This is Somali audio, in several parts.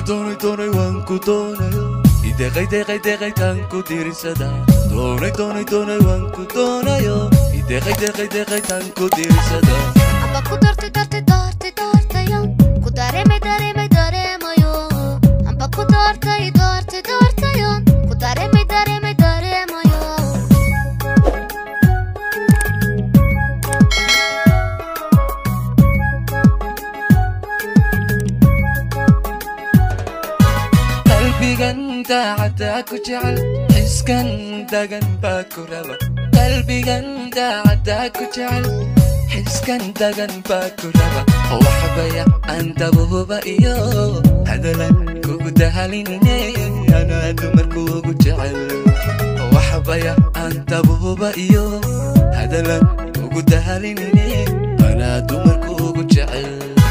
doonay doonay waan ku doonayo ideeqay deeqay deeqay taan ku dirisada doonay doonay doonay waan ku doonayo ideeqay deeqay deeqay taan ku dirisada amba ku doortay doortay doortay doortayo ku dareemay dareemay dareemayo amba ku doortay doortay doortayo ku dareemay dareemay dareemayo qalbigan daacadda ku jecel xiskan dagan baa ku raba qalbigan daacadda ku jecel xiskan dagan baa ku raba waxbaya aan dabuhuba iyo hadalan kugu dahalinine anaa dumarkuugu jecel waxbaya aan dabuhuba iyo hadalan kugu dahalinine anaa dumarkuugu jecel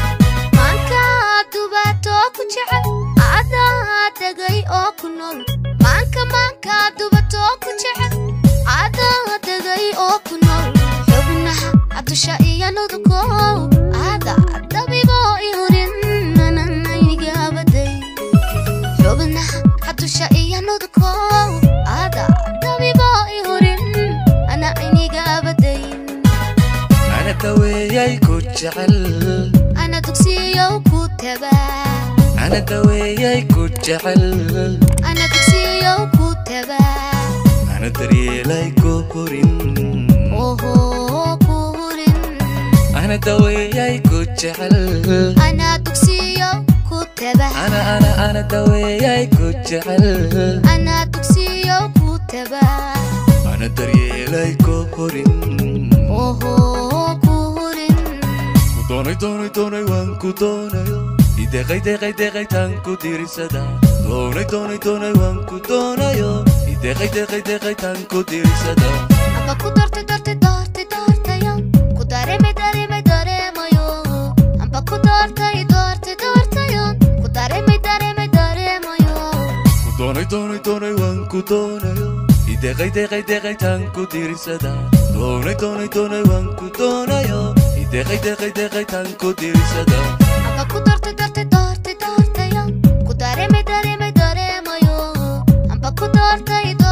maanka dubato ku jecel adaa degay oo ku nool maanka maanka dubato ku jecel adaa degay oo ku nool xubnaha adusha iyo nuduko ada dabibo ihurin nananaynigabaday xubnaha adusha iyo nuduko ada dabibo ihurin ana aynigabaday ana daweeyay ku jecel ana dugsiyow ku tabaa ana daweeyay ku jecel ana dugsiyow ku tabaa ana daryeelay ku hurin oho ku hurin ana daweeyay ku jecel ana dugsiyow ku tabaa ana ana ana daweeyay ku jecel ana dugsiyow ku tabaa ana daryeelay ku hurin oho ku hurin ku doonay doonay doonay waan ku doonayo ideeqay deeqay deeqay taan ku dirisada doonay doonay doonay waan ku doonayo ideeqay deeqay deeqay taan ku dirisada amba ku doortay doortay doortay doortayo ku dareemay dareemay dareemayo amba ku doortay doortay doortayo ku dareemay dareemay dareemayo ku doonay doonay doonay waan ku doonayo ideeqay deeqay deeqay taan ku dirisada doonay doonay doonay waan ku doonayo ideeqay deeqay deeqay taan ku dirisada amba ku doortay doortay doortay doortayo ku dareemay dareemay dareemayo amba ku doortay